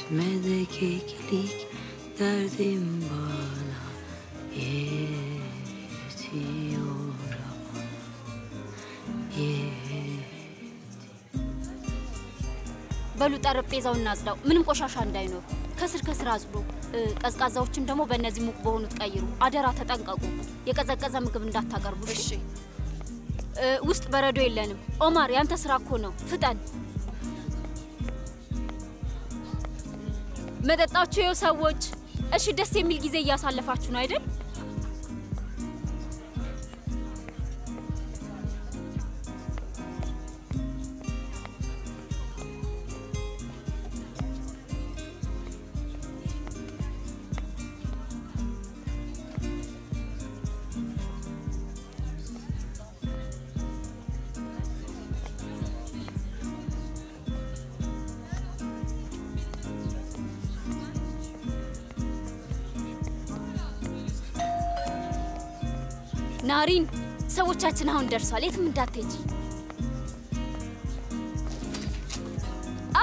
Etme de keklik derdim bana yetiyor ama yet በሉ ጠረጴዛውን እናጽዳው፣ ምንም ቆሻሻ እንዳይኖር። ከስር ከስር አጽዱ። እ፣ ቀዝቃዛዎችን ደግሞ በእነዚህ ሙቅ በሆኑት ቀይሩ። አደራ ተጠንቀቁ። የቀዘቀዘ ምግብ እንዳታቀርቡ። እሺ። እ፣ ውስጥ በረዶ የለንም። ኦማር ያንተ ስራ እኮ ነው። ፍጠን። መጠጣችሁ የው ሰዎች። እሺ፣ ደስ የሚል ጊዜ እያሳለፋችሁ ነው አይደል? ናሪን፣ ሰዎቻችን አሁን ደርሷል። የትም እንዳትሄጂ። አ!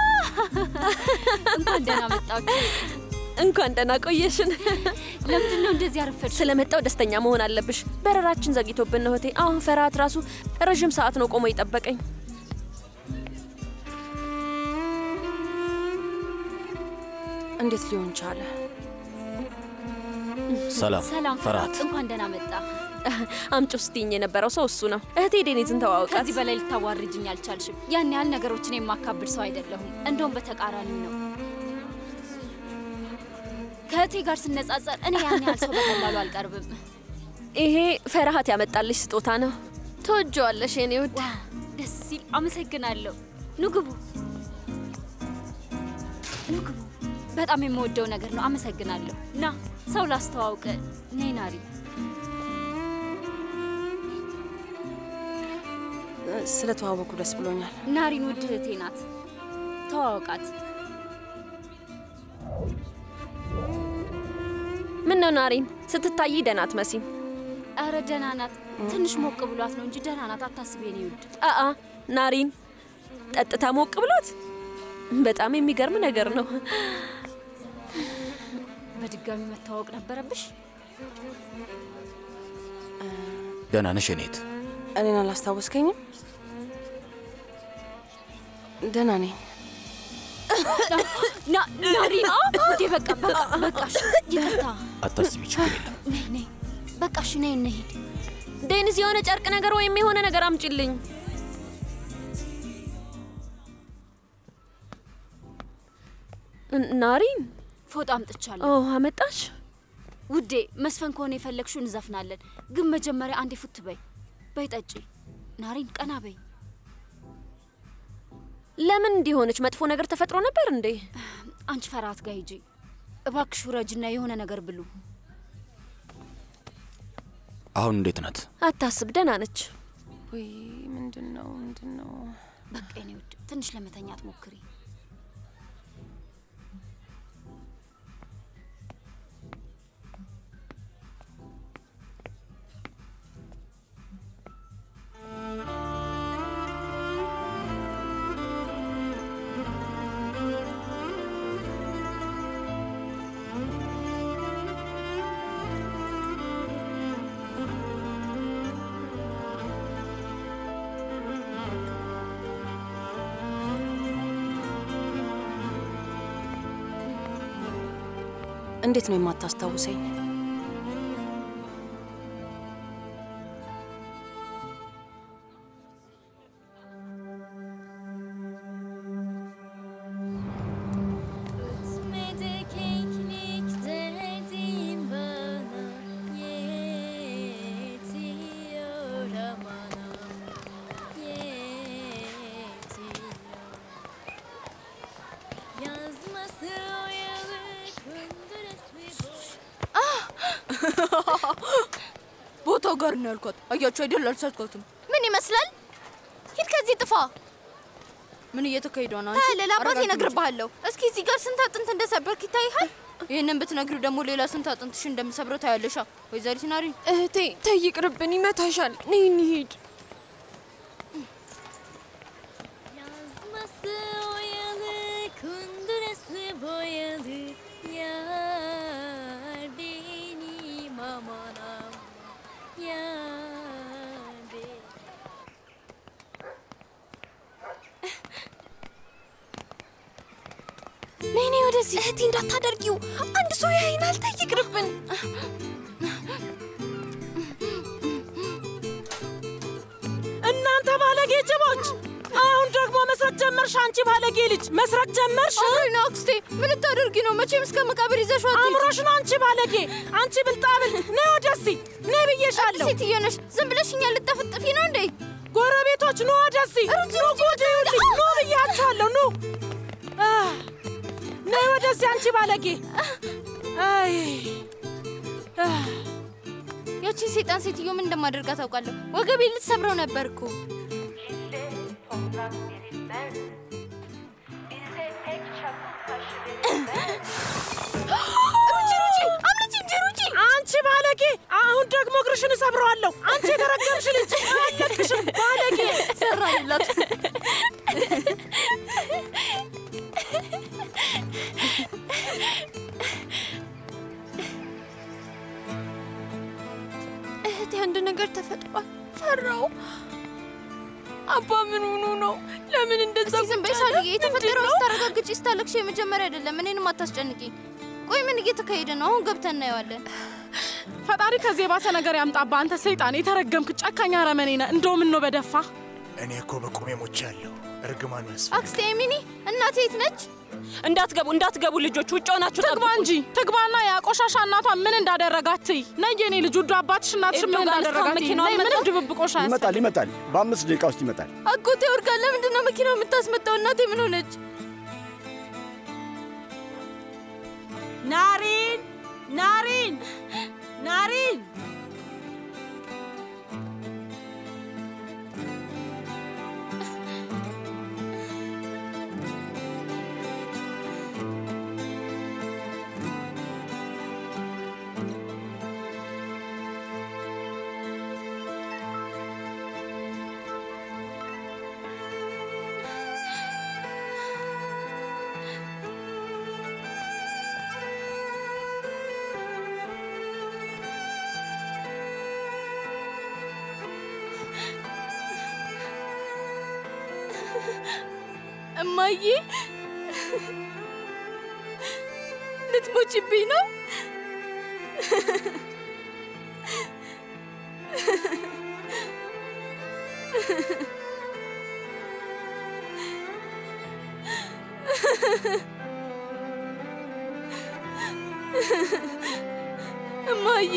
እንኳን ደህና መጣችሁ። እንኳን ደህና ቆየሽን። ለምንድን ነው እንደዚህ ያረፈድሽ? ስለመጣው ደስተኛ መሆን አለብሽ። በረራችን ዘግይቶብን ነው እህቴ። አሁን ፈርሃት ራሱ ረዥም ሰዓት ነው ቆሞ የጠበቀኝ። እንዴት ሊሆን ቻለ? ሰላም ሰላም ፈርሃት። እንኳን ደህና መጣ። አምጪ ስትይኝ የነበረው ሰው እሱ ነው። እህቴ ዴኒዝን ተዋወቃት። ከዚህ በላይ ልታዋርጅኝ አልቻልሽም። ያን ያህል ነገሮችን የማካብድ ሰው አይደለሁም። እንደውም በተቃራኒው ነው። ከእህቴ ጋር ስነጻጸር እኔ ያን ያህል ሰው በቀላሉ አልቀርብም። ይሄ ፈርሃት ያመጣልሽ ስጦታ ነው። ትወጂዋለሽ የኔ ውድ። ዋ ደስ ሲል። አመሰግናለሁ። ኑ ግቡ፣ ኑ ግቡ። በጣም የምወደው ነገር ነው። አመሰግናለሁ። ና ሰው ላስተዋውቅ። ነይ ናሪ። ስለተዋወቁ ደስ ብሎኛል። ናሪን ውድ እህቴ ናት። ተዋወቃት። ምን ነው ናሪን፣ ስትታይ ደህና አትመሲም። አረ ደህና ናት። ትንሽ ሞቅ ብሏት ነው እንጂ ደህና ናት። አታስቢ የኔ ውድ። አአ ናሪን ጠጥታ ሞቅ ብሎት በጣም የሚገርም ነገር ነው። በድጋሚ መታወቅ ነበረብሽ። ደህና ነሽ የኔት? እኔን አላስታወስከኝም? ደህና ነኝ። ና ናሪን፣ ውዴ በቃ በቃ በቃሽ። ይቅርታ። አታስቢ፣ ችግር የለም። ነይ ነይ፣ በቃሽ። ነይ እንሂድ። ዴኒስ የሆነ ጨርቅ ነገር ወይም የሆነ ነገር አምጪልኝ። ን- ናሪን ፎጣ አምጥቻለሁ። ኦ አመጣሽ? ውዴ መስፈን ከሆነ የፈለግሽው እንዘፍናለን፣ ግን መጀመሪያ አንዴ ፉት በይ። በይ ጠጪ። ናሪን ቀና በይ። ለምን እንዲሆነች? መጥፎ ነገር ተፈጥሮ ነበር እንዴ? አንቺ ፈርሃት ጋር ሂጂ እባክሽ፣ ውረጅና የሆነ ነገር ብሉ። አሁን እንዴት ናት? አታስብ፣ ደህና ነች። ወይ ምንድን ነው ምንድን ነው? በቃ የኔ ውድ ትንሽ ለመተኛት ሞክሪ። እንዴት ነው የማታስታውሰኝ? Ötmede keklik derdim bana yetiyor aman yetiyor Yazması oyalı kundurası ቦታው ጋር ነው ያልኳት። አያችሁ አይደል? አልሳትኳትም። ምን ይመስላል? ሂድ ከዚህ ጥፋ። ምን እየተካሄደ ነው? ታያለህ፣ ለአባቴ አረጋግጥ። እነግርብሃለሁ። እስኪ እዚህ ጋር ስንት አጥንት እንደሰበርክ ይታይሃል? ይህንን ብትነግሪው ደግሞ ሌላ ስንት አጥንትሽ እንደምሰብረው ታያለሻ። ወይዘሪት ናሪ እህቴ ተይ ይቅርብን፣ ይመታሻል። ነይ እንሂድ። Yazması oyalı kundurası ወደዚህ እህቴ እንዳታደርጊው። አንድ ሰው ያይናል። ተይ ይቅርብን። እናንተ ባለጌ ጅቦች! አሁን ደግሞ መስረቅ ጀመርሽ! አንቺ ባለጌ ልጅ መስረቅ ጀመርሽ! አምሮኝ ነው አክስቴ። ምን ልታደርጊ ነው? መቼም እስከ መቃብር ይዘሽው አትሄጂ። አእምሮሽ ነው አንቺ ባለጌ! አንቺ ብልጣብል! ነይ ወደዚህ! ነይ ብዬሻለሁ! ሴትዮ ነሽ። ዝም ብለሽ እኛን ልጠፍጥፊ ነው እንዴ? ጎረቤቶች ኑ ወደዚህ! ኑ ጉድ ይሁልኝ! ኑ ብያችኋለሁ! ኑ አህ፣ ነይ ወደዚህ አንቺ ባለጌ! አይ አህ፣ ያቺን ሴጣን ሴትዮ ምን እንደማደርጋት ታውቃለሁ። ወገቤ ልትሰብረው ነበር እኮ። ሩጪ ሩጪ! አምልጪ እንጂ ሩጪ! አንቺ ባለጌ! አሁን ደግሞ እግርሽን እሰብረዋለሁ! አንቺ የተረገምሽ ልጅ! አለቅሽም ባለጌ! ሰራንላት። እህቴ አንድ ነገር ተፈጥሯል። ፈራው። አባ ምን ሆኖ ነው? ለምን እንደዛ እስኪ ዝም በይ ቁጭ አለ? ሳልዬ። የተፈጠረው ምንድን ነው? ስታረጋግጪ ስታለቅሽ የመጀመሪያ አይደለም። እኔንም አታስጨንቂ። ቆይ ምን እየተካሄደ ነው? አሁን ገብተን እናየዋለን። ፈጣሪ ከዚህ የባሰ ነገር ያምጣባ። አንተ ሰይጣን፣ የተረገምክ ጨካኝ አረመኔ ነህ። እንደው ምን ነው በደፋ እኔ እኮ በቁሜ ሞቻለሁ። እርግማኑ ያስፈ አክስቴ ሚኒ እናቴ የት ነች? እንዳትገቡ እንዳትገቡ ልጆች ውጭ ሆናችሁ ትግባ እንጂ ትግባና ያ ቆሻሻ እናቷ ምን እንዳደረጋት ትይ። ነይ የኔ ልጅ ውዱ አባትሽ እናትሽ ምን ኤርዶጋን እንዳደረጋት እስካሁን ትይ። መኪናውን ነይ ምንም መጣ? ድብብቆሽ አያስፈልግም። ይመጣል ይመጣል። በአምስት ደቂቃ ውስጥ ይመጣል። አጎቴ ወርቃ ለምንድን ነው መኪናው የምታስመጣው? እናቴ ምን ሆነች? ናሪን ናሪን ናሪን እማዬ ልትሞችብኝ ነው? እማዬ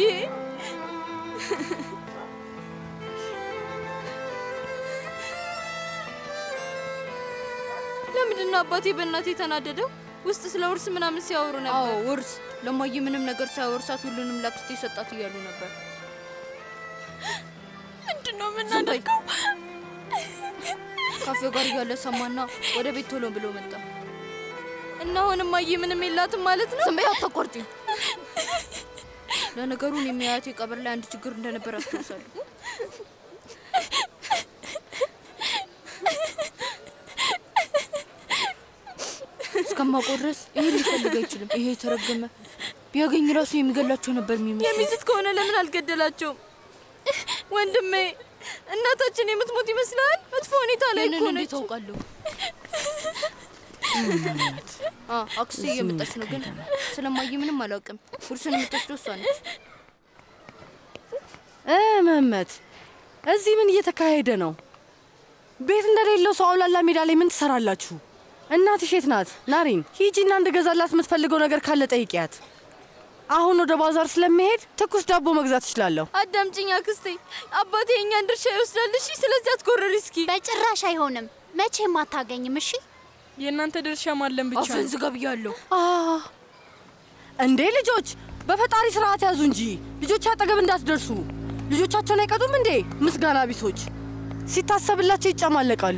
ለምንድን ነው አባቴ በእናቴ የተናደደው? ውስጥ ስለ ውርስ ምናምን ሲያወሩ ነበር። አዎ ውርስ። ለማየ ምንም ነገር ሳያወርሳት ሁሉንም ላክስቴ ሰጣት እያሉ ነበር። ምንድን ነው የምናደርገው? ካፌው ጋር እያለ ሰማና ወደ ቤት ቶሎ ብሎ መጣ እና አሁን እማዬ ምንም የላትም ማለት ነው። ዝም በይ አታቋርጪ። ለነገሩ እኔም የአያቴ ቀብር ላይ አንድ ችግር እንደነበር አስታውሳለሁ። እስከማውቀው ድረስ ይሄን ሊፈልግ አይችልም። ይሄ የተረገመ ቢያገኝ ራሱ የሚገላቸው ነበር የሚመስለው። የሚስት ከሆነ ለምን አልገደላቸውም? ወንድሜ እናታችን የምትሞት ይመስላል። መጥፎ ሁኔታ ላይ እኮ ነች። እንዴት አውቃለሁ? አ አክስቴ እየመጣች ነው፣ ግን ስለማየ ምንም አላውቅም። ውርሱን የምትወስደው እሷ ነች። እ መመት እዚህ ምን እየተካሄደ ነው? ቤት እንደሌለው ሰው አውላላ ሜዳ ላይ ምን ትሰራላችሁ? እናትሽ የት ናት? ናሪን ሂጂና እንድገዛላት የምትፈልገው ነገር ካለ ጠይቂያት። አሁን ወደ ባዛር ስለሚሄድ ትኩስ ዳቦ መግዛት እችላለሁ። አዳምጪኝ አክስቴ፣ አባቴ የእኛን ድርሻ ይወስዳል። እሺ፣ ስለዚህ አትጎረሪ እስኪ። በጭራሽ አይሆንም። መቼም አታገኝም። እሺ የእናንተ ድርሻ ማለም ብቻ አፍህን ዝጋ ብያለሁ። አ እንዴ ልጆች በፈጣሪ ስርዓት ያዙ እንጂ ልጆች አጠገብ እንዳትደርሱ። ልጆቻቸውን አይቀጡም እንዴ? ምስጋና ቢሶች ሲታሰብላቸው ይጨማለቃሉ።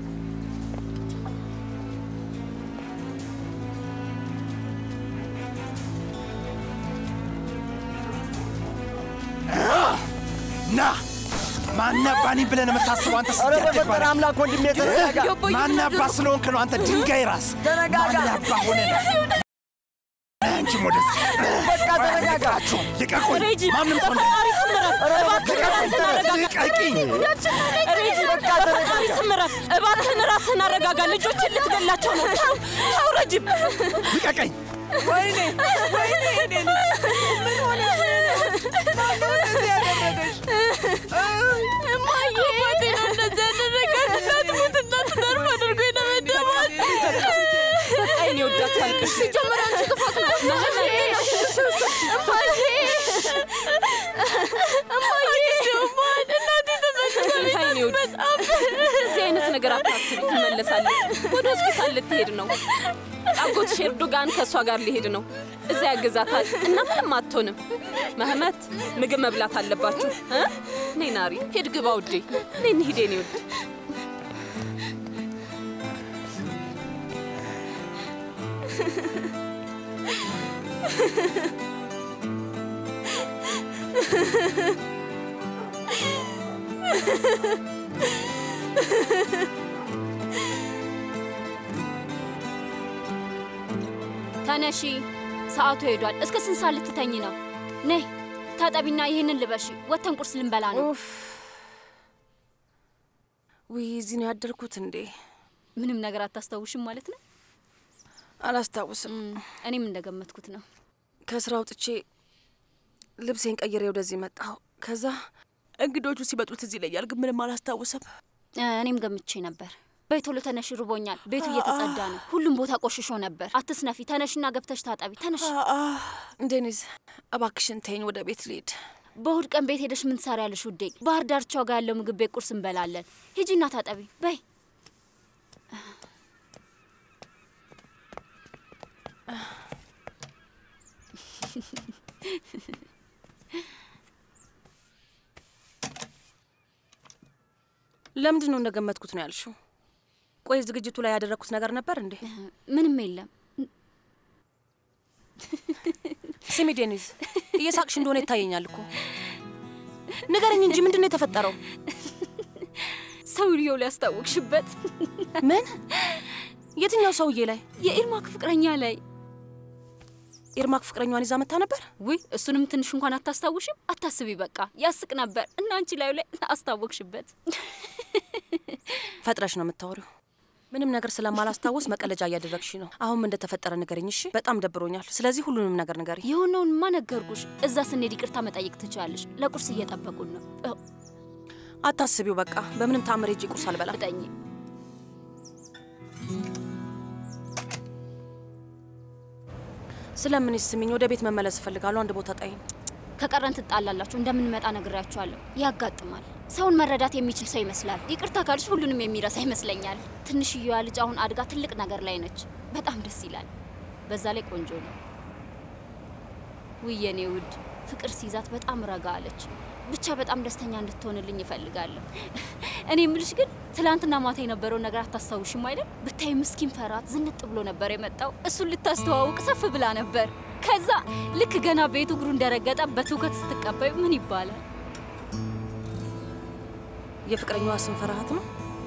ና ማናባኒ ብለን የምታስበው አንተ ኧረ በፈጠረ አምላክ ወንድሜ ተረጋጋ። ማናባ ስለሆንክ ነው አንተ ድንጋይ ራስ ተረጋጋ። ማናባ ሆነ ነው አንቺም ወደዚህ በቃ ተረጋጋ። ልቀቁኝ! ሬጂ ማንም ሰው በፈጣሪ ስም እረፍ! እባክህን ራስህን አረጋጋ! ልቀቂኝ! ሬጂ በፈጣሪ ስም እረፍ! እባክህን ራስህን አረጋጋ! ልጆችን ልትገላቸው ነው! ተው ተው ረጅም ልቀቀኝ! ወይኔ ወይኔ እኔ ልጅ ምን ሆነሽ ነው? ማነው እንደዚህ ያደረገሽ? እማዬ አባቴ ነው እንደዚህ ያደረጋት። እንዳትሞት እንዳትተርፍ አድርጎ የደበደባት። በቃ የኔ ወዳት ታልቅሽ። ሲጀመር አንቺ ክፋት ነው። እማዬ እማዬ እማዬ እማዬ እናቴ ተመልሳ የኔ ውድ እንደዚህ አይነት ነገር አታስቢ፣ ትመለሳለች። ወደ ሆስፒታል ልትሄድ ነው። አጎትሽ ኤርዶጋን ከእሷ ጋር ሊሄድ ነው። እዚያ ያግዛታል እና ምንም አትሆንም። መህመት ምግብ መብላት አለባችሁ። እ? ነይ ናሪ፣ ሂድ ግባ ውዴ። ነይ እንሂድ የኔ ውድ። ተነሺ፣ ሰዓቱ ሄዷል። እስከ ስንት ሰዓት ልትተኝ ነው? ነይ ታጠቢና ይህንን ልበሺ። ወተን ቁርስ ልንበላ ነው። ውይ እዚህ ነው ያደርኩት እንዴ? ምንም ነገር አታስታውሽም ማለት ነው? አላስታውስም። እኔም እንደገመትኩት ነው። ከስራ አውጥቼ ልብሴን ቀይሬ ወደዚህ መጣሁ። ከዛ እንግዶቹ ሲመጡ ትዝ ይለኛል፣ ግን ምንም አላስታውስም። እ፣ እኔም ገምቼ ነበር። በይ ቶሎ ተነሽ፣ ርቦኛል። ቤቱ እየተጸዳ ነው። ሁሉም ቦታ ቆሽሾ ነበር። አትስነፊ። ተነሽና ገብተሽ ታጠቢ። ተነሽ። ዴኒዝ እባክሽን ተይኝ፣ ወደ ቤት ልሂድ። በእሁድ ቀን ቤት ሄደሽ ምን ትሰሪያለሽ ውዴ? ባህር ዳርቻው ጋር ያለው ምግብ ቤት ቁርስ እንበላለን። ሂጂና ታጠቢ። በይ ለምንድን ነው እንደገመትኩት ነው ያልሽው? ቆይ ዝግጅቱ ላይ ያደረግኩት ነገር ነበር እንዴ? ምንም የለም። ስሚ ዴኒዝ፣ እየሳቅሽ እንደሆነ ይታየኛል እኮ። ንገረኝ እንጂ ምንድን ነው የተፈጠረው? ሰውየው ሊያስታውቅሽበት። ምን? የትኛው ሰውዬ ላይ? የኢርማክ ፍቅረኛ ላይ። ኢርማክ ፍቅረኛዋን ይዛ መታ ነበር? ውይ እሱንም ትንሽ እንኳን አታስታውሽም? አታስቢ፣ በቃ ያስቅ ነበር እና አንቺ ላዩ ላይ አስታወቅሽበት። ፈጥረሽ ነው የምታወሪው። ምንም ነገር ስለማላስታውስ መቀለጃ እያደረግሽ ነው። አሁን ምን እንደተፈጠረ ንገረኝ እሺ። በጣም ደብሮኛል። ስለዚህ ሁሉንም ነገር ንገሪኝ። የሆነውንማ ነገርኩሽ። እዛ ስንሄድ ይቅርታ መጠየቅ ትችላለሽ። ለቁርስ እየጠበቁን ነው። እ፣ አታስቢው፣ በቃ በምንም ታምር ሄጄ ቁርስ አልበላም። ፍጠኝ። ስለምን ስሚኝ፣ ወደ ቤት መመለስ እፈልጋለሁ። አንድ ቦታ ጣይኝ። ከቀረን ትጣላላችሁ። እንደምንመጣ ነግሬያችኋለሁ። ያጋጥማል። ሰውን መረዳት የሚችል ሰው ይመስላል። ይቅርታ ካልሽ ሁሉንም የሚረሳ ይመስለኛል። ትንሽዬዋ ልጅ አሁን አድጋ ትልቅ ነገር ላይ ነች። በጣም ደስ ይላል። በዛ ላይ ቆንጆ ነው። ውይ የኔ ውድ ፍቅር ሲይዛት በጣም ረጋ አለች። ብቻ በጣም ደስተኛ እንድትሆንልኝ ይፈልጋለሁ። እኔ የምልሽ ግን ትላንትና ማታ የነበረውን ነገር አታስታውሽም አይደል? ብታይ ምስኪን ፈራት ዝንጥ ብሎ ነበር የመጣው። እሱን ልታስተዋውቅ ሰፍ ብላ ነበር። ከዛ ልክ ገና ቤቱ እግሩ እንደረገጠ በትውከት ስትቀበዩ ምን ይባላል? የፍቅረኛዋ ስም ፈርሃት ነው።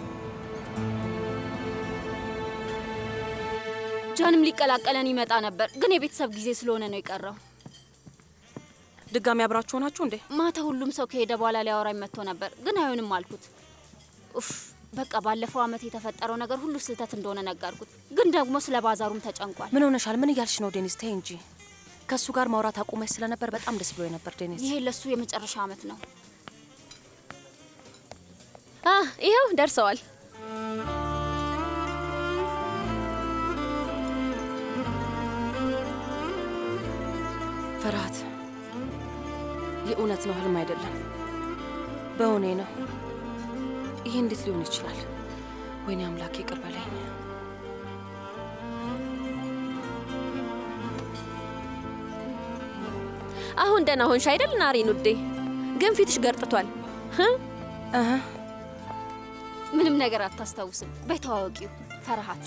ጃንም ሊቀላቀለን ይመጣ ነበር፣ ግን የቤተሰብ ጊዜ ስለሆነ ነው የቀረው። ድጋሚ አብራችሁ ሆናችሁ እንዴ? ማታ ሁሉም ሰው ከሄደ በኋላ ሊያወራኝ መጥቶ ነበር፣ ግን አይሆንም አልኩት። ኡፍ በቃ ባለፈው አመት የተፈጠረው ነገር ሁሉ ስህተት እንደሆነ ነገርኩት። ግን ደግሞ ስለ ባዛሩም ተጨንቋል። ምን ሆነሻል? ምን እያልሽ ነው ዴኒስ? ተይ እንጂ። ከእሱ ጋር ማውራት አቁመሽ ስለነበር በጣም ደስ ብሎ ነበር ዴኒስ። ይሄ ለሱ የመጨረሻ አመት ነው። አ ይኸው ደርሰዋል። ፍርሃት የእውነት ነው፣ ህልም አይደለም። በእውኔ ነው። ይሄ እንዴት ሊሆን ይችላል? ወይኔ አምላኬ ይቅር በለኝ። አሁን ደህና ሆንሽ አይደል ናሬን ውዴ? ግን ፊትሽ ገርጥቷል። ምንም ነገር አታስታውስም። በተዋወቂው ፈርሃት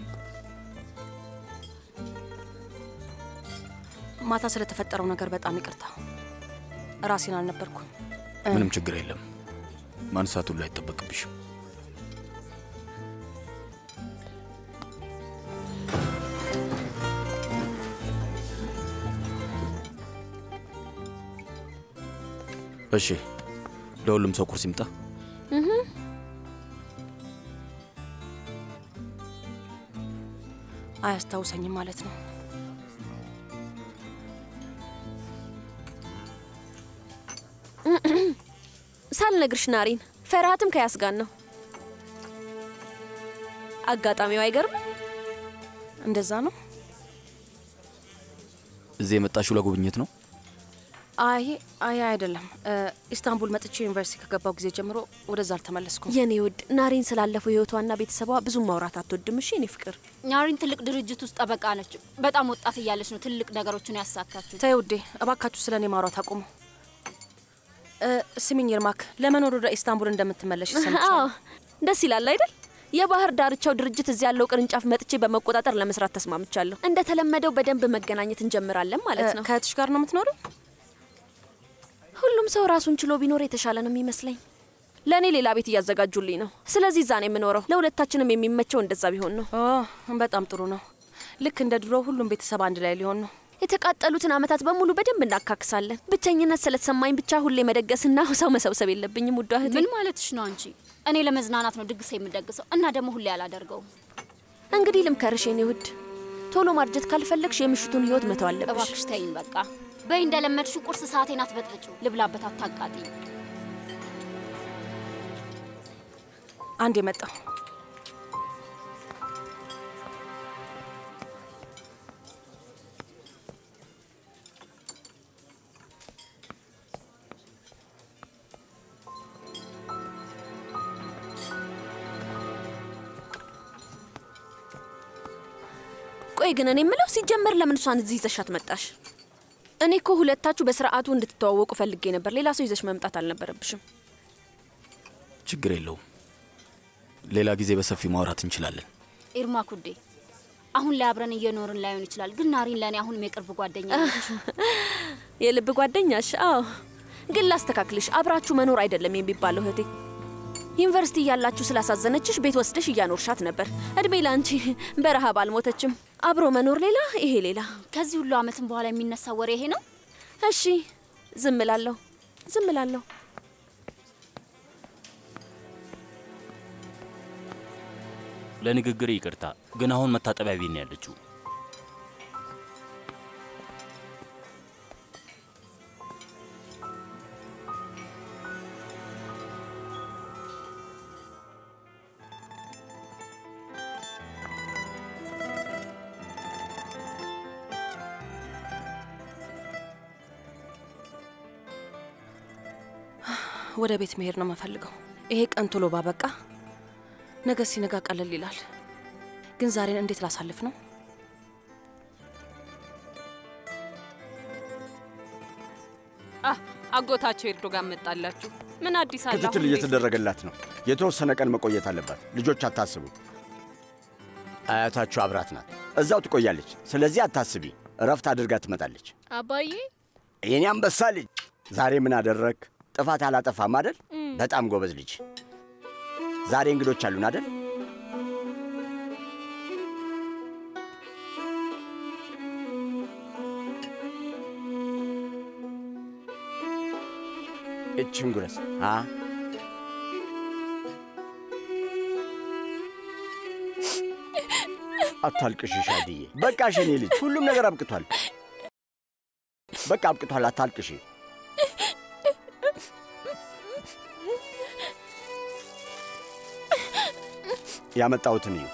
ማታ ስለተፈጠረው ነገር በጣም ይቅርታ። ራሴን አልነበርኩም። ምንም ችግር የለም። ማንሳት ሁሉ አይጠበቅብሽም። እሺ፣ ለሁሉም ሰው ቁርስ ይምጣ። እህ፣ አያስታውሰኝም ማለት ነው። ሳልነግርሽ ናሪን፣ ፈርሃትም ከያስ ጋር ነው። አጋጣሚው አይገርም? እንደዛ ነው። እዚህ የመጣሽው ለጉብኝት ነው? አይ አይ አይደለም። እ፣ ኢስታንቡል መጥቼ ዩኒቨርሲቲ ከገባው ጊዜ ጀምሮ ወደዛ አልተመለስኩም። የኔ ውድ ናሪን ስላለፈው ህይወቷና ቤተሰቧ ብዙም ማውራት አትወድም። እሺ የኔ ፍቅር። ናሪን ትልቅ ድርጅት ውስጥ ጠበቃ ነች። በጣም ወጣት እያለች ነው ትልቅ ነገሮችን ያሳካችው። ተይ ውዴ፣ እባካችሁ ስለ እኔ ማውራት አቁሙ። እ፣ ስሚኝ ይርማክ፣ ለመኖር ወደ ኢስታንቡል እንደምትመለሽ አዎ ሰምቻለሁ። ደስ ይላል አይደል? የባህር ዳርቻው ድርጅት እዚህ ያለው ቅርንጫፍ መጥቼ በመቆጣጠር ለመስራት ተስማምቻለሁ። እንደተለመደው በደንብ መገናኘት እንጀምራለን ማለት ነው። ከእህትሽ ጋር ነው የምትኖሪው? ሁሉም ሰው ራሱን ችሎ ቢኖር የተሻለ ነው የሚመስለኝ። ለእኔ ሌላ ቤት እያዘጋጁልኝ ነው። ስለዚህ እዛ ነው የምኖረው። ለሁለታችንም የሚመቸው እንደዛ ቢሆን ነው። በጣም ጥሩ ነው። ልክ እንደ ድሮ ሁሉም ቤተሰብ አንድ ላይ ሊሆን ነው። የተቃጠሉትን አመታት በሙሉ በደንብ እናካክሳለን። ብቸኝነት ስለተሰማኝ ብቻ ሁሌ መደገስና ሰው መሰብሰብ የለብኝም። ውዷ እህቴ፣ ምን ማለትሽ ነው አንቺ? እኔ ለመዝናናት ነው ድግስ የምደግሰው እና ደግሞ ሁሌ አላደርገውም። እንግዲህ ልምከርሽ የኔ ውድ፣ ቶሎ ማርጀት ካልፈለግሽ የምሽቱን ህይወት መተው አለብሽ። እባክሽ ተይኝ በቃ። በይ እንደለመድሽው ቁርስ ሰዓቴን አትበጥብጪው። ልብላበት፣ አታቃጢኝ። አንድ የመጣው ቆይ ግን እኔ የምለው ሲጀመር ለምን እሷን እዚህ ይዘሻት መጣሽ? እኔ እኮ ሁለታችሁ በስርዓቱ እንድትተዋወቁ ፈልጌ ነበር። ሌላ ሰው ይዘሽ መምጣት አልነበረብሽም። ችግር የለውም። ሌላ ጊዜ በሰፊው ማውራት እንችላለን። ኢርማ ኩዴ፣ አሁን ላይ አብረን እየኖርን ላይሆን ይችላል፣ ግን ናሪን ለእኔ አሁንም የቅርብ ጓደኛ ነች። የልብ ጓደኛሽ? አዎ። ግን ላስተካክልሽ፣ አብራችሁ መኖር አይደለም የሚባለው እህቴ። ዩኒቨርሲቲ እያላችሁ ስላሳዘነችሽ ቤት ወስደሽ እያኖርሻት ነበር። እድሜ ለአንቺ በረሃብ አልሞተችም። አብሮ መኖር ሌላ፣ ይሄ ሌላ። ከዚህ ሁሉ አመትም በኋላ የሚነሳ ወሬ ይሄ ነው? እሺ፣ ዝም እላለሁ፣ ዝም እላለሁ። ለንግግር ይቅርታ፣ ግን አሁን መታጠቢያ ቤት ነው ያለችው። ወደ ቤት መሄድ ነው የምፈልገው። ይሄ ቀን ቶሎ ባበቃ ነገ ሲነጋ ቀለል ይላል። ግን ዛሬን እንዴት ላሳልፍ ነው? አህ አጎታቸው ኤርዶጋን መጣላችሁ። ምን አዲስ አለ? ክትትል አሁን ቤት- እየተደረገላት ነው። የተወሰነ ቀን መቆየት አለባት። ልጆች አታስቡ። አያታችሁ አብራት ናት። እዛው ትቆያለች። ስለዚህ አታስቢ። እረፍት አድርጋ ትመጣለች። አባዬ የኔ አንበሳ ልጅ ዛሬ ምን አደረግ? ጥፋት አላጠፋም አደል? በጣም ጎበዝ ልጅ። ዛሬ እንግዶች አሉን አደል? እችን ጉረስ አ አታልቅሽ ሻድዬ። በቃ የኔ ልጅ ሁሉም ነገር አብቅቷል። በቃ አብቅቷል። አታልቅሽ። ያመጣሁትን እዩ።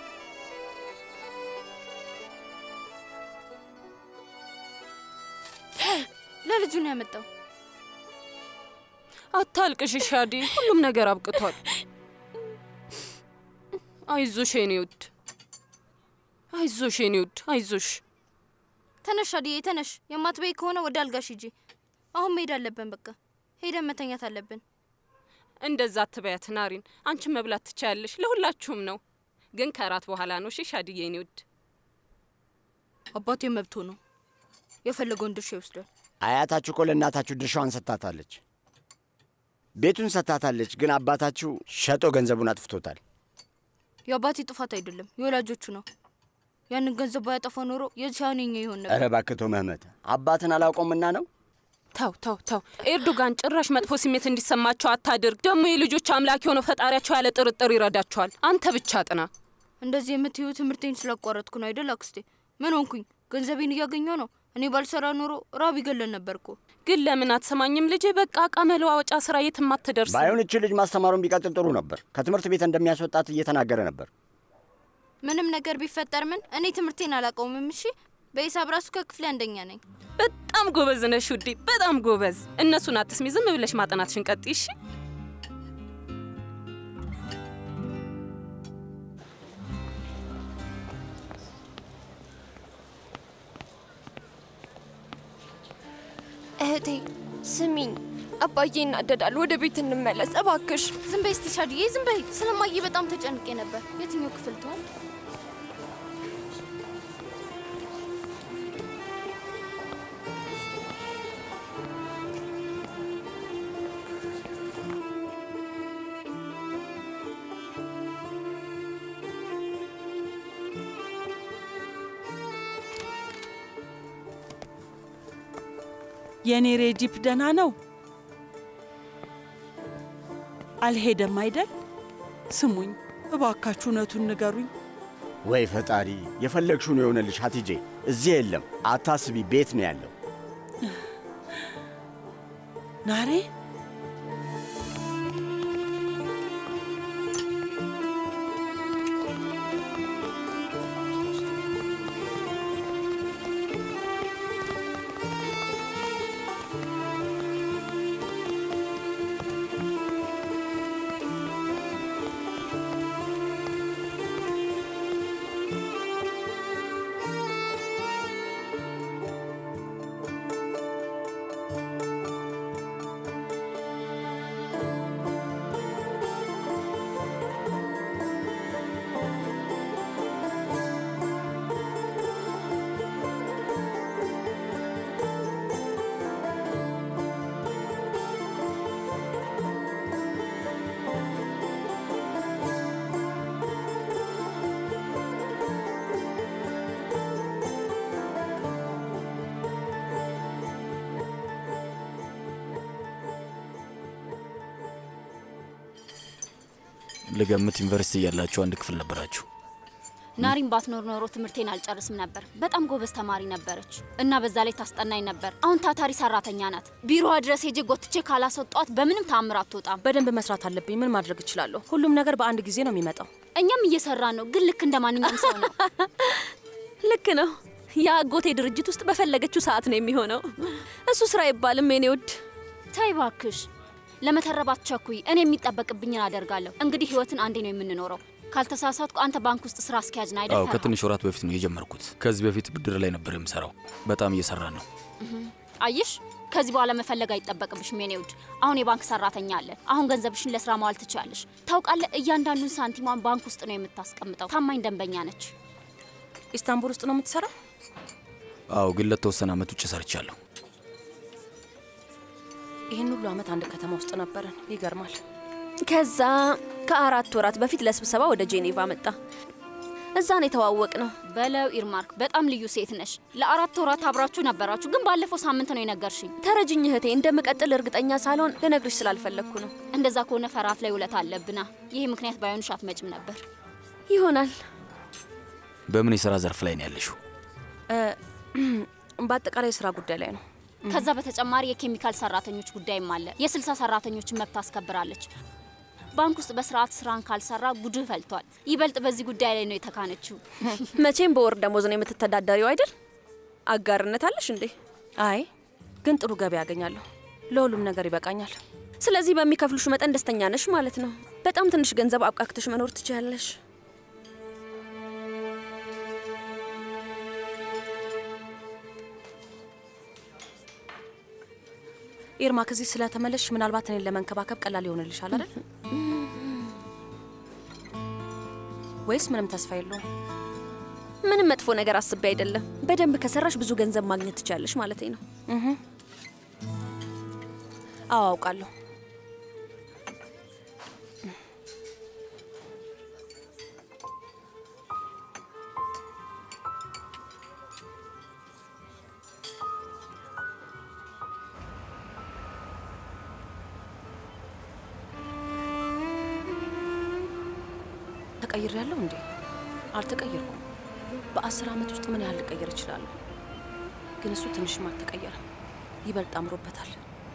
ለልጁ ነው ያመጣው። አታልቅሽ ሻዲ፣ ሁሉም ነገር አብቅቷል። አይዞሽ የኔ ውድ፣ አይዞሽ የኔ ውድ፣ አይዞሽ። ተነሽ አድዬ ተነሽ። የማትበይ ከሆነ ወደ አልጋሽ ሂጂ። አሁን መሄድ አለብን። በቃ ሄደን መተኛት አለብን። እንደዛ አትበያት ናሪን። አንቺን መብላት ትቻያለሽ፣ ለሁላችሁም ነው። ግን ከእራት በኋላ ነው። እሺ ሻድዬ የኔ ውድ። አባቴ መብቶ ነው፣ የፈለገውን ድርሻ ይወስዳል። አያታችሁ እኮ ለእናታችሁ ድርሻዋን ሰጥታታለች፣ ቤቱን ሰጥታታለች። ግን አባታችሁ ሸጦ ገንዘቡን አጥፍቶታል። የአባቴ ጥፋት አይደለም፣ የወላጆቹ ነው። ያንን ገንዘብ ባያጠፋ ኖሮ የዚህ አሁን የኛ ይሆን ነበር። ኧረ እባክህ ተው መህመት፣ አባትን አላውቀውምና ነው። ተው ተው ተው ኤርዶጋን ጭራሽ መጥፎ ስሜት እንዲሰማቸው አታድርግ። ደግሞ የልጆች አምላክ የሆነው ፈጣሪያቸው ያለ ጥርጥር ይረዳቸዋል። አንተ ብቻ ጥና። እንደዚህ የምትዩ ትምህርቴን ስላቋረጥኩ ነው አይደል አክስቴ? ምን ሆንኩኝ? ገንዘቤን እያገኘው ነው። እኔ ባልሰራ ኖሮ ራብ ይገለን ነበር እኮ። ግን ለምን አትሰማኝም ልጄ? በቃ እቃ መለዋወጫ ስራ የትም አትደርስም። ባይሆን እቺ ልጅ ማስተማሩን ቢቀጥል ጥሩ ነበር። ከትምህርት ቤት እንደሚያስወጣት እየተናገረ ነበር። ምንም ነገር ቢፈጠር ምን እኔ ትምህርቴን አላቆምም። እሺ በሂሳብ ራሱ ከክፍሌ አንደኛ ነኝ። በጣም ጎበዝ ነሽ ውዴ፣ በጣም ጎበዝ። እነሱን አትስሚ፣ ዝም ብለሽ ማጠናትሽን ቀጥይ እሺ። እህቴ ስሚኝ፣ አባዬ ይናደዳል። ወደ ቤት እንመለስ እባክሽ። ዝም በይ እስቲ ሻድዬ፣ ዝም በይ። ስለማየ በጣም ተጨንቄ ነበር። የትኛው ክፍል ትሆን? የኔ ሬጂፕ ደህና ነው? አልሄደም አይደል? ስሙኝ እባካችሁ እውነቱን ንገሩኝ። ወይ ፈጣሪ፣ የፈለግሽውን የሆነልሽ ሀቲጄ። እዚህ የለም፣ አታስቢ፣ ቤት ነው ያለው። ናሬ ልገምት ዩኒቨርሲቲ እያላችሁ አንድ ክፍል ነበራችሁ። ናሪን ባትኖር ኖሮ ትምህርቴን አልጨርስም ነበር። በጣም ጎበዝ ተማሪ ነበረች እና በዛ ላይ ታስጠናኝ ነበር። አሁን ታታሪ ሰራተኛ ናት። ቢሮዋ ድረስ ሄጄ ጎትቼ ካላስወጧት በምንም ታምር አትወጣም። በደንብ መስራት አለብኝ። ምን ማድረግ እችላለሁ? ሁሉም ነገር በአንድ ጊዜ ነው የሚመጣው። እኛም እየሰራን ነው፣ ግን ልክ እንደ ማንኛውም ሰው ነው። ልክ ነው። የአጎቴ ድርጅት ውስጥ በፈለገችው ሰዓት ነው የሚሆነው። እሱ ስራ አይባልም የኔ ውድ። ተይ እባክሽ፣ ለመተረባት ቸኩይ። እኔ የሚጠበቅብኝን አደርጋለሁ። እንግዲህ ህይወትን አንዴ ነው የምንኖረው። ካልተሳሳትኩ አንተ ባንክ ውስጥ ስራ አስኪያጅ ነህ አይደል? አዎ ፈርሃ? ከትንሽ ወራት በፊት ነው የጀመርኩት። ከዚህ በፊት ብድር ላይ ነበር የምሰራው። በጣም እየሰራን ነው። እህ፣ አየሽ፣ ከዚህ በኋላ መፈለግ አይጠበቅብሽም የኔ ውድ። አሁን የባንክ ሰራተኛ አለ። አሁን ገንዘብሽን ለስራ ማዋል ትችላለሽ። ታውቃለህ፣ እያንዳንዱን ሳንቲሟን ባንክ ውስጥ ነው የምታስቀምጠው። ታማኝ ደንበኛ ነች። ኢስታንቡል ውስጥ ነው የምትሰራው? አዎ ግን ለተወሰነ ዓመት ውጭ ሰርቻለሁ። ይህን ሁሉ ዓመት አንድ ከተማ ውስጥ ነበርን። ይገርማል። ከዛ ከአራት ወራት በፊት ለስብሰባ ወደ ጄኔቫ መጣ። እዛ ነው የተዋወቅ ነው። በለው ኢርማርክ፣ በጣም ልዩ ሴት ነሽ። ለአራት ወራት አብራችሁ ነበራችሁ፣ ግን ባለፈው ሳምንት ነው የነገርሽኝ። ተረጅኝ እህቴ፣ እንደምቀጥል እርግጠኛ ሳልሆን ልነግርሽ ስላልፈለግኩ ነው። እንደዛ ከሆነ ፈራት ላይ ውለት አለብና፣ ይሄ ምክንያት ባይሆንሽ አትመጭም ነበር። ይሆናል። በምን የሥራ ዘርፍ ላይ ነው ያለሽው? በአጠቃላይ የስራ ጉዳይ ላይ ነው። ከዛ በተጨማሪ የኬሚካል ሰራተኞች ጉዳይም አለ። የስልሳ ሰራተኞችን መብት አስከብራለች። ባንክ ውስጥ በስርዓት ስራን ካልሰራ ጉድህ ፈልቷል። ይበልጥ በዚህ ጉዳይ ላይ ነው የተካነችው። መቼም በወር ደሞዝ ነው የምትተዳደሪው አይደል? አጋርነት አለሽ እንዴ? አይ ግን ጥሩ ገቢ ያገኛለሁ። ለሁሉም ነገር ይበቃኛል። ስለዚህ በሚከፍሉሽ መጠን ደስተኛ ነሽ ማለት ነው። በጣም ትንሽ ገንዘብ አብቃክተሽ መኖር ትችያለሽ። ኤርማ ከዚህ ስለተመለሽ ምናልባት እኔን ለመንከባከብ ቀላል ይሆንልሻል አይደል? ወይስ ምንም ተስፋ የለውም? ምንም መጥፎ ነገር አስቤ አይደለም። በደንብ ከሰራሽ ብዙ ገንዘብ ማግኘት ትችያለሽ ማለት ነው። እህ። አዎ አውቃለሁ። ተቀይሬያለሁ እንዴ? አልተቀየርኩም። በአስር ዓመት ውስጥ ምን ያህል ልቀየር እችላለሁ? ግን እሱ ትንሽም አልተቀየረም፣ ይበልጥ አምሮበታል።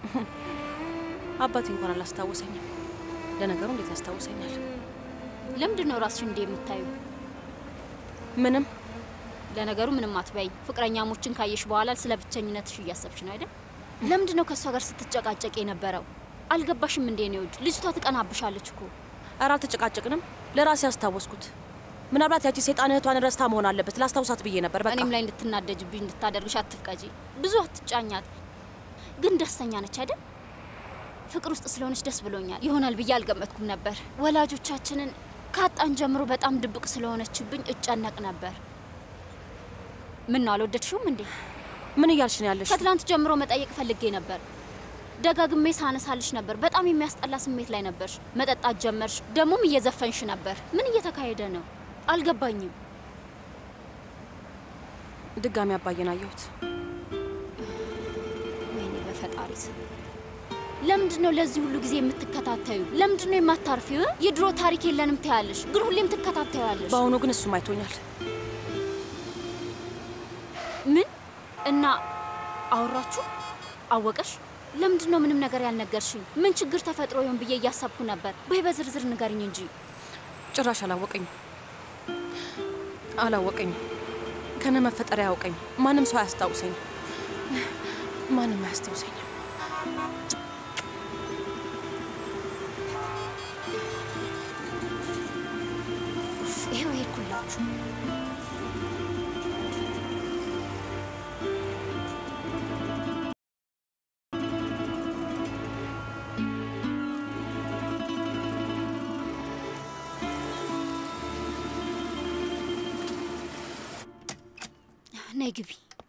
አባቴ እንኳን አላስታወሰኝም። ለነገሩ እንዴት ያስታውሰኛል? ለምንድን ነው ራስሽ እንዲህ የምታዩ? ምንም ለነገሩ ምንም አትበይ። ፍቅረኛሞችን ካየሽ በኋላ ስለ ብቸኝነትሽ እያሰብሽ ነው አይደል? ለምንድን ነው ከእሷ ጋር ስትጨቃጨቅ የነበረው? አልገባሽም እንዴ? ነው ውድ ልጅቷ ትቀናብሻለች እኮ። ኧረ አልተጨቃጨቅንም። ለራሴ ያስታወስኩት ምናልባት ያቺ ሴጣን እህቷን ረስታ መሆን አለበት። ላስታውሳት ብዬ ነበር። በቃ እኔም ላይ እንድትናደጅብኝ እንድታደርግሽ አትፍቀጂ። ብዙ አትጫኛት። ግን ደስተኛ ነች አይደል? ፍቅር ውስጥ ስለሆነች ደስ ብሎኛል። ይሆናል ብዬ አልገመትኩም ነበር። ወላጆቻችንን ካጣን ጀምሮ በጣም ድብቅ ስለሆነችብኝ እጨነቅ ነበር። ምን ነው አልወደድሽውም እንዴ? ምን እያልሽ ነው ያለሽ? ከትላንት ጀምሮ መጠየቅ ፈልጌ ነበር። ደጋግሜ ሳነሳልሽ ነበር። በጣም የሚያስጠላ ስሜት ላይ ነበርሽ። መጠጣት ጀመርሽ፣ ደግሞም እየዘፈንሽ ነበር። ምን እየተካሄደ ነው? አልገባኝም። ድጋሚ አባዬን አየሁት። ወይኔ በፈጣሪ ስም! ለምንድን ነው ለዚህ ሁሉ ጊዜ የምትከታተዩ? ለምንድን ነው የማታርፊው? የድሮ ታሪክ የለንም ትያለሽ፣ ግን ሁሌም ትከታተያለሽ። በአሁኑ ግን እሱም አይቶኛል። ምን እና አወራችሁ? አወቀሽ? ለምንድን ነው ምንም ነገር ያልነገርሽኝ? ምን ችግር ተፈጥሮ ይሆን ብዬ እያሰብኩ ነበር። በይ በዝርዝር ንገሪኝ እንጂ። ጭራሽ አላወቀኝም አላወቀኝም። ከነ መፈጠር ያውቀኝ ማንም ሰው አያስታውሰኝም። ማንም አያስታውሰኝም። ኡፍ፣ ይኸው ሄድኩላችሁ። ነይ ግቢ።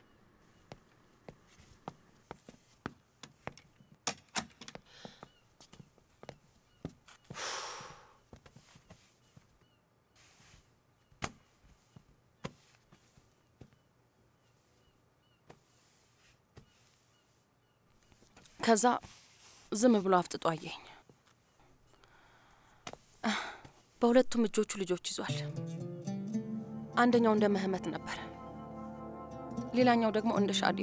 ከዛ ዝም ብሎ አፍጥጦ አየኝ። በሁለቱም እጆቹ ልጆች ይዟል። አንደኛው እንደ ምህመት ነበር፣ ሌላኛው ደግሞ እንደ ሻዴ።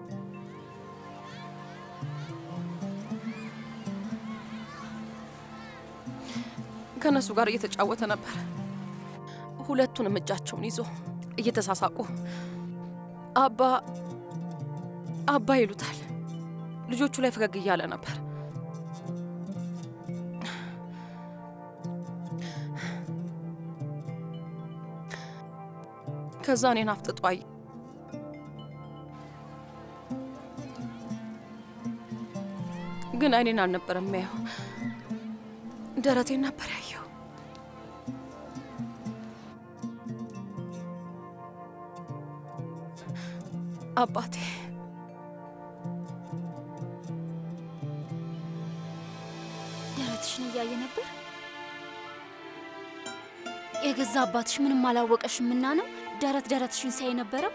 ከእነሱ ጋር እየተጫወተ ነበር። ሁለቱንም እጃቸውን ይዞ እየተሳሳቁ አባ አባ ይሉታል። ልጆቹ ላይ ፈገግ እያለ ነበር። ከዛ እኔን አፍጥጦ አየ። ግን አይኔን አልነበረም የሚያየው፣ ደረቴን ነበር ያየው። አባቴ ደረትሽን እያየ ነበር። የገዛ አባትሽ ምንም አላወቀሽምና ነው ደረት ደረትሽን ሲያይ ነበረው።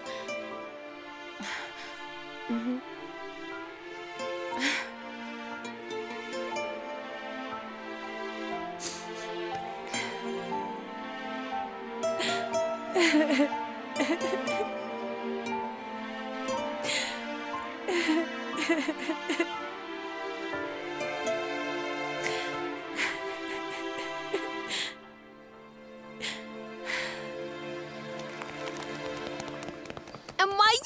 እማዬ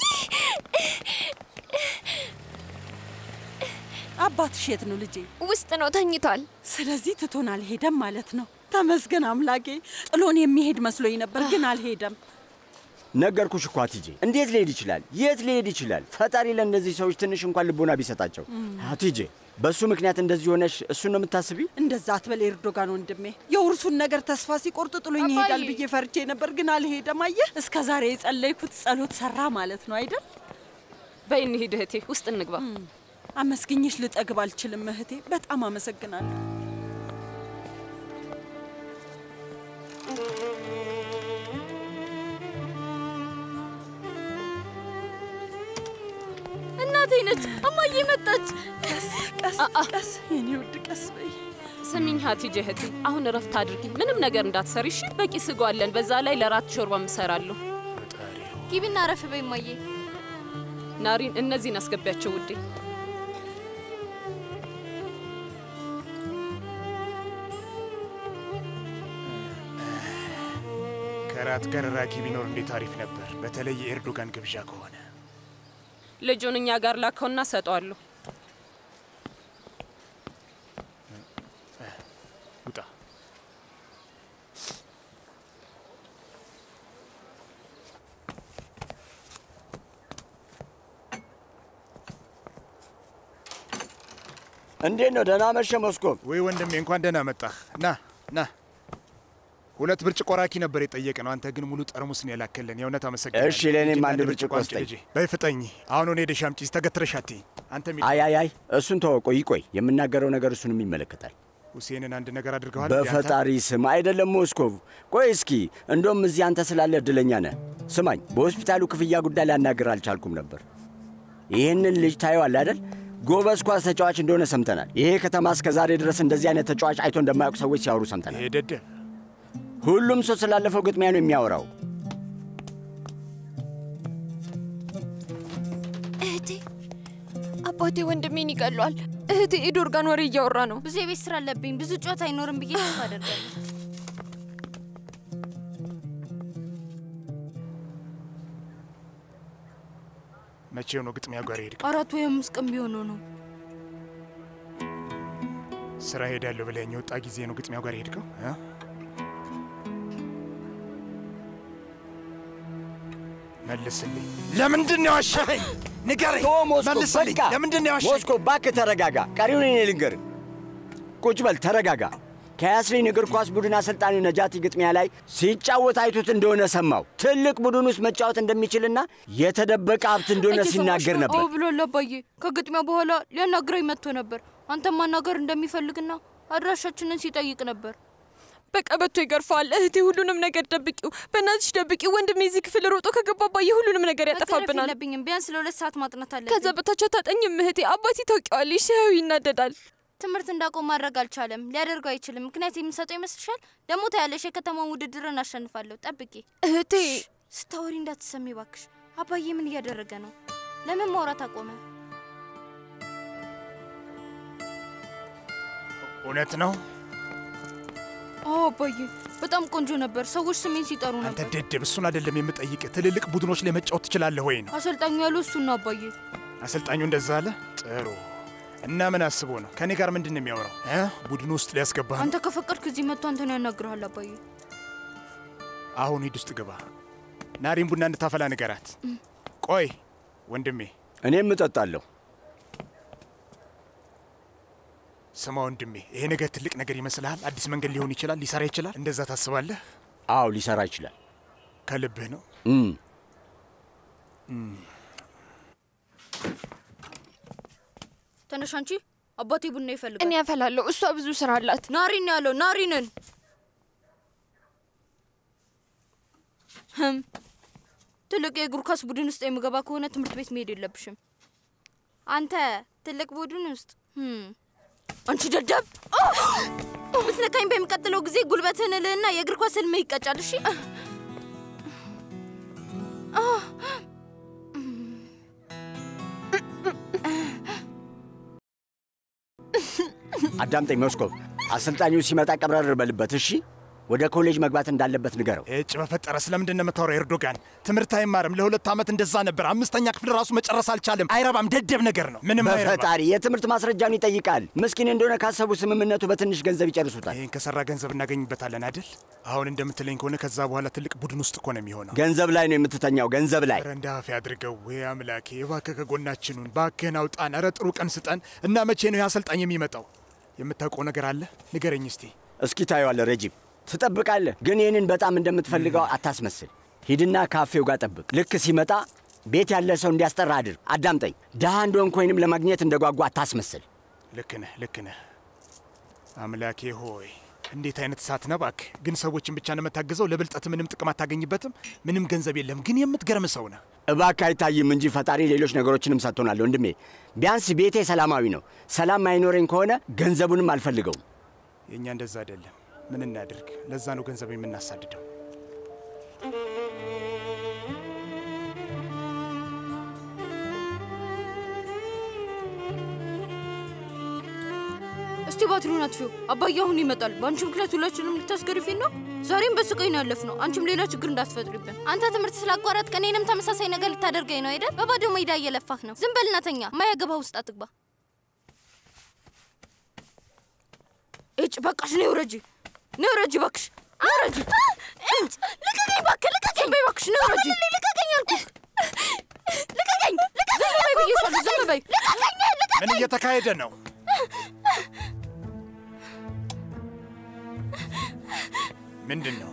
አባትሽ የት ነው ልጄ? ውስጥ ነው ተኝቷል። ስለዚህ ትቶን አልሄደም ማለት ነው። ተመስገን አምላኬ። ጥሎን የሚሄድ መስሎኝ ነበር፣ ግን አልሄደም። ነገርኩሽ እኮ አቲጄ፣ እንዴት ሊሄድ ይችላል? የት ሊሄድ ይችላል? ፈጣሪ ለእነዚህ ሰዎች ትንሽ እንኳን ልቦና ቢሰጣቸው። አቲጄ፣ በእሱ ምክንያት እንደዚህ ሆነሽ እሱን ነው የምታስቢው? እንደዛ አትበል ኤርዶጋን ወንድሜ። የውርሱን ነገር ተስፋ ሲቆርጥ ጥሎኝ አባዬ። ይሄዳል ብዬ ፈርቼ ነበር፣ ግን አልሄደም። አየህ፣ እስከ ዛሬ የጸለይኩት ጸሎት ሰራ ማለት ነው አይደል? በይ እንሂድ እህቴ፣ ውስጥ እንግባ። አመስግኝሽ ልጠግብ አልችልም እህቴ። በጣም አመሰግናለሁ። እናቴ እናቴ ነች። እማዬ መጣች። ቀስ ቀስ የኔ ውድ ቀስ በይ። ስሚኝ ሀቲጄ እህቴ፣ አሁን እረፍት አድርጊ። ምንም ነገር እንዳትሰሪ እሺ? በቂ ስጋ አለን። በዛ ላይ ለራት ሾርባ እሰራለሁ። ግቢና አረፍ በይ እማዬ። ናሪን፣ እነዚህን አስገቢያቸው ውዴ። ከራት ጋር ራኪ ቢኖር እንዴት አሪፍ ነበር። በተለይ የኤርዶጋን ግብዣ ከሆነ ልጁን እኛ ጋር ላከውና ሰጠዋለሁ። ውጣ። እንዴት ነው? ደህና መሸ ሞስኮቭ። ወይ ወንድሜ፣ እንኳን ደህና መጣህ። ና ና። ሁለት ብርጭቆ ራኪ ነበር የጠየቅ ነው። አንተ ግን ሙሉ ጠርሙስ ነው የላከልን። የእውነት አመሰግናለሁ። እሺ፣ ለእኔም ሂጂና አንድ ብርጭቆ አምጪ ስጠኝ። ልጄ። በይ ፍጠኝ። አሁን ሆነ ሄደሽ አምጪ። ተገትረሽ አትይኝ። አንተ ሚ አይ አይ አይ፣ እሱን ተወው። ቆይ ቆይ፣ የምናገረው ነገር እሱንም ይመለከታል። ሁሴንን አንድ ነገር አድርገዋል። እንዴ አንተ? በፈጣሪ ስም አይደለም ሞስኮቭ። ቆይ እስኪ እንደውም እዚህ አንተ ስላለ እድለኛ ነህ። ስማኝ፣ በሆስፒታሉ ክፍያ ጉዳይ ላናገር አልቻልኩም ነበር። ይህንን ልጅ ታየዋል አይደል? ጎበዝ ኳስ ተጫዋች እንደሆነ ሰምተናል። ይሄ ከተማ እስከ ዛሬ ድረስ እንደዚህ አይነት ተጫዋች አይቶ እንደማያውቁ ሰዎች ሲያወሩ ሰምተናል። ይሄ ደደብ ሁሉም ሰው ስላለፈው ግጥሚያ ነው የሚያወራው። እህቴ አባቴ ወንድሜን ይገሏል። እህቴ ኤዶርጋን ወሬ እያወራ ነው። ብዙ የቤት ስራ አለብኝ። ብዙ ጨዋታ አይኖርም ብዬ ተስፋ አደርጋለሁ። መቼው ነው ግጥሚያ ጋር ሄድክ? አራት ወይ አምስት ቀን ቢሆነው ነው። ስራ ሄዳለሁ ብለኸኝ የወጣ ጊዜ ነው ግጥሚያው ጋር ሄድከው? እ? መልስልኝ። ለምንድን ነው ያዋሸኸኝ? ንገረኝ። ቶ ሞስኮቭ፣ መልስልኝ። በቃ ለምንድን ነው ያዋሸኸኝ? ሞስኮቭ፣ እባክህ ተረጋጋ። ቀሪውን እኔ ልንገርህ። ቁጭ በል ተረጋጋ። ከያስሪን እግር ኳስ ቡድን አሰልጣኙ ነጃቲ ግጥሚያ ላይ ሲጫወት አይቶት እንደሆነ ሰማው። ትልቅ ቡድን ውስጥ መጫወት እንደሚችልና የተደበቀ ሀብት እንደሆነ ሲናገር ነበር። አዎ ብሏል አባዬ። ከግጥሚያ በኋላ ሊያናግረኝ መጥቶ ነበር። አንተም ማናገር እንደሚፈልግና አድራሻችንን ሲጠይቅ ነበር። በቀበቶ ይገርፈዋል። እህቴ ሁሉንም ነገር ደብቂው፣ በእናትሽ ደብቂው። ወንድሜ እዚህ ክፍል ሮጦ ከገባ አባዬ ሁሉንም ነገር መገረፍ ያጠፋብናል። የለብኝም። ቢያንስ ለሁለት ሰዓት ማጥናት አለብኝ። ከዛ በታች አታጠኝም እህቴ። አባቴ ታውቂዋለሽ፣ ሲያዩ ይናደዳል። ትምህርት እንዳቆም ማድረግ አልቻለም። ሊያደርገው አይችልም። ምክንያት የምሰጠው ይመስልሻል? ደግሞ ታያለሽ፣ የከተማውን ውድድርን አሸንፋለሁ። ጠብቂ እህቴ። ስታወሪ እንዳትሰሚ ባክሽ። አባዬ ምን እያደረገ ነው? ለምን ማውራት አቆመ? እውነት ነው? አዎ አባዬ፣ በጣም ቆንጆ ነበር። ሰዎች ስሜን ሲጠሩ አንተ ነበር። ደደብ፣ እሱን አይደለም የምጠይቅ። ትልልቅ ቡድኖች ላይ መጫወት ትችላለህ ወይ ነው አሰልጣኙ ያለው እሱን ነው አባዬ። አሰልጣኙ እንደዛ አለ። ጥሩ እና ምን አስቦ ነው ከእኔ ጋር ምንድን ነው የሚያወራው? እ? ቡድኑ ውስጥ ሊያስገባህ ነው? አንተ ከፈቀድክ እዚህ መጥቶ አንተን ያናግርሃል አባዬ። አሁን ሂድ ውስጥ ግባ። ናሪን ቡና እንድታፈላ ንገራት። ቆይ ወንድሜ፣ እኔም እጠጣለሁ። ስማ ወንድሜ፣ ይሄ ነገር ትልቅ ነገር ይመስልሃል? አዲስ መንገድ ሊሆን ይችላል፣ ሊሰራ ይችላል። እንደዛ ታስባለህ? አዎ ሊሰራ ይችላል። ከልብህ ነው? እም፣ ተነሽ አንቺ። አባቴ ቡና ይፈልጋል። እኔ ያፈላለሁ፣ እሷ ብዙ ስራ አላት። ናሪን ነው ያለው። ናሪንን ህም ትልቅ የእግር ኳስ ቡድን ውስጥ የምገባ ከሆነ ትምህርት ቤት መሄድ የለብሽም። አንተ ትልቅ ቡድን ውስጥ ህም አንቺ ደደብ ብትነካኝ በሚቀጥለው ጊዜ ጉልበትህን እልህና የእግር ኳስ ህልምህ ይቀጫል። እሺ አዳምጠኝ ሞስኮቭ። አሰልጣኙ ሲመጣ ቀብረር በልበት እሺ። ወደ ኮሌጅ መግባት እንዳለበት ንገረው። እጭ በፈጠረ ስለምንድን ነው የምታወራው? ኤርዶጋን ትምህርት አይማርም። ለሁለት ዓመት እንደዛ ነበር። አምስተኛ ክፍል ራሱ መጨረስ አልቻለም። አይረባም። ደደብ ነገር ነው። ምንም አይረባም። በፈጣሪ የትምህርት ማስረጃውን ይጠይቃል። ምስኪን እንደሆነ ካሰቡ ስምምነቱ በትንሽ ገንዘብ ይጨርሱታል። ይህን ከሰራ ገንዘብ እናገኝበታለን አይደል? አሁን እንደምትለኝ ከሆነ ከዛ በኋላ ትልቅ ቡድን ውስጥ እኮ ነው የሚሆነው። ገንዘብ ላይ ነው የምትተኛው፣ ገንዘብ ላይ። ኧረ እንደ አፌ አድርገው። ወይ አምላኬ፣ እባክህ ከጎናችኑን፣ ባክህን አውጣን። ኧረ ጥሩ ቀን ስጠን እና መቼ ነው ያሰልጣኝ የሚመጣው? የምታውቀው ነገር አለ? ንገረኝ እስቲ። እስኪ ታየዋለህ ረጂብ፣ ትጠብቃለህ። ግን ይህንን በጣም እንደምትፈልገው አታስመስል። ሂድና ካፌው ጋር ጠብቅ። ልክ ሲመጣ ቤት ያለ ሰው እንዲያስጠራ አድርግ። አዳምጠኝ። ድሃ እንደሆንክ ወይንም ለማግኘት እንደጓጓ አታስመስል። ልክ ነህ፣ ልክ ነህ። አምላኬ ሆይ እንዴት አይነት እሳት ነህ እባክህ! ግን ሰዎችን ብቻ ነው የምታግዘው። ለብልጠት ምንም ጥቅም አታገኝበትም። ምንም ገንዘብ የለም፣ ግን የምትገርም ሰው ነህ። እባክህ አይታይም እንጂ ፈጣሪ ሌሎች ነገሮችንም ሰጥቶናል ወንድሜ። ቢያንስ ቤቴ ሰላማዊ ነው። ሰላም ማይኖረኝ ከሆነ ገንዘቡንም አልፈልገውም። የእኛ እንደዛ አይደለም። ምን እናድርግ? ለዛ ነው ገንዘብ የምናሳድደው። እስቲ ባትሪውን አጥፊው። አባዬ አሁን ይመጣል። በአንቺ ምክንያት ሁላችንም ልታስገርፊን ነው። ዛሬም በስቃይ ነው ያለፍነው። አንቺም ሌላ ችግር እንዳትፈጥሪብን። አንተ ትምህርት ስላቋረጥክ እኔንም ተመሳሳይ ነገር ልታደርገኝ ነው አይደል? በባዶ ሜዳ እየለፋህ ነው። ዝም በልና ተኛ። ማያገባ ውስጥ አትግባ። እጭ በቃሽ፣ ነይ ውረጂ፣ ነይ ውረጂ እባክሽ፣ ነይ ውረጂ። እጭ ልቀቀኝ እባክህ፣ ልቀቀኝ። ዝም በይ እባክሽ፣ ነይ ውረጂ። ልቀቀኝ አልኩህ። ልቀቀኝ፣ ልቀቀኝ። ዝም በይ ብዬሻለሁ፣ ዝም በይ። ልቀቀኝ፣ ልቀቀኝ። ምን እየተካሄደ ነው? ምንድን ነው?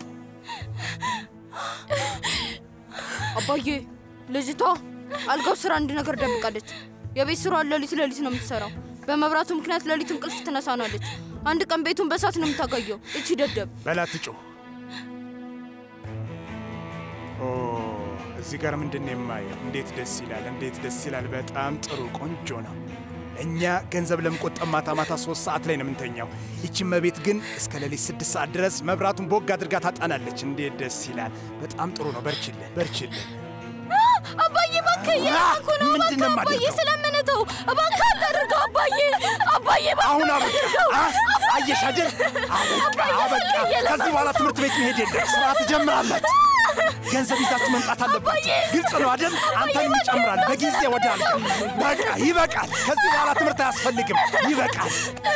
አባዬ ልጅቷ አልጋው ስራ አንድ ነገር ደብቃለች። የቤት ስራዋን ሌሊት ሌሊት ነው የምትሰራው። በመብራቱ ምክንያት ሌሊት እንቅልፍ ትነሳናለች። አንድ ቀን ቤቱን በሳት ነው የምታጋየው። እቺ ደደብ በላት ጩህ። ኦ እዚህ ጋር ምንድን ነው የማየው? እንዴት ደስ ይላል! እንዴት ደስ ይላል! በጣም ጥሩ ቆንጆ ነው። እኛ ገንዘብ ለመቆጠብ ማታ ማታ ሶስት ሰዓት ላይ ነው የምንተኛው። ይቺ መቤት ግን እስከ ሌሊት ስድስት ሰዓት ድረስ መብራቱን ቦግ አድርጋ ታጣናለች። እንዴት ደስ ይላል! በጣም ጥሩ ነው። በርችልን፣ በርችልን። አባዬ እባክህ እየለመንኩ ነው። ምንድን ነው እባክህ አባዬ የማደርገው? ስለምንተው እባክህ አታድርገው አባዬ። አባዬ እባክህ አሁን አበቃ። አታድርገው። አ- አየሽ አይደል? አበቃ፣ አበቃ። ከዚህ በኋላ ትምህርት ቤት መሄድ የለም። ስራ ትጀምራላችሁ። ገንዘብ ይዛችሁ መምጣት አለባችሁ። ግልጽ ነው አይደል? አንተንም ይጨምራል። በጊዜ ወደ አልጋ። በቃ ይበቃል። ከዚህ በኋላ ትምህርት አያስፈልግም። ይበቃል።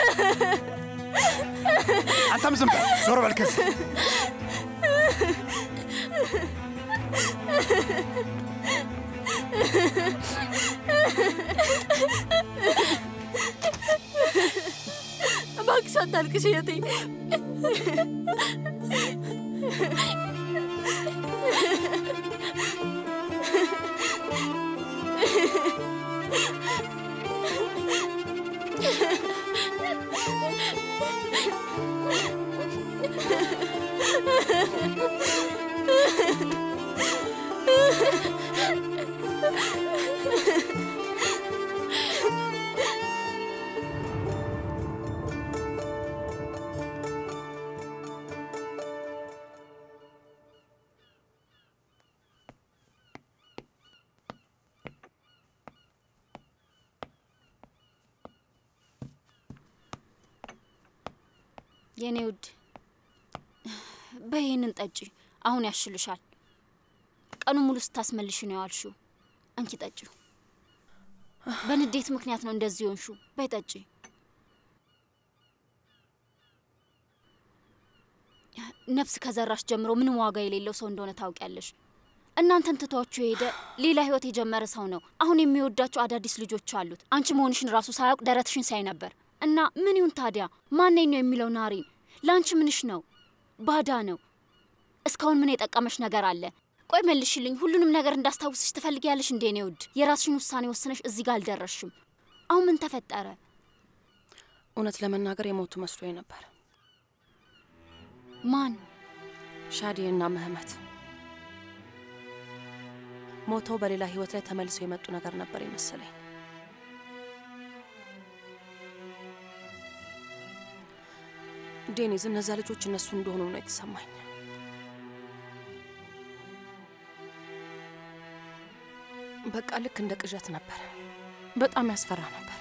አንተም ዝም በል፣ ዞር በል ከዚህ። እባክሽ አታልቅሽ እህቴ። የኔ ውድ በይህንን ጠጪ፣ አሁን ያሽልሻል። ቀኑ ሙሉ ስታስመልሽ ነው ያዋልሽው። እንኪ ጠጪው። በንዴት ምክንያት ነው እንደዚህ ሆንሹ። በይ ጠጪ። ነፍስ ከዘራሽ ጀምሮ ምንም ዋጋ የሌለው ሰው እንደሆነ ታውቂያለሽ። እናንተን ትቷችሁ የሄደ ሌላ ህይወት የጀመረ ሰው ነው። አሁን የሚወዳቸው አዳዲስ ልጆች አሉት። አንቺ መሆንሽን ራሱ ሳያውቅ ደረትሽን ሳይ ነበር። እና ምን ይሁን ታዲያ? ማነኝ ነው የሚለው ናሪን? ለአንቺ ምንሽ ነው? ባዳ ነው። እስካሁን ምን የጠቀመሽ ነገር አለ? ቆይ መልሽልኝ። ሁሉንም ነገር እንዳስታውስሽ ትፈልጊያለሽ እንዴ? እኔ ውድ የራስሽን ውሳኔ ወስነሽ እዚህ ጋር አልደረስሽም። አሁን ምን ተፈጠረ? እውነት ለመናገር የሞቱ መስሎኝ ነበር። ማን? ሻዲዬና ምህመት ሞተው በሌላ ህይወት ላይ ተመልሰው የመጡ ነገር ነበር የመሰለኝ። ዴኒዝ፣ እነዛ ልጆች እነሱ እንደሆኑ ነው የተሰማኝ። በቃ ልክ እንደ ቅዠት ነበር። በጣም ያስፈራ ነበር።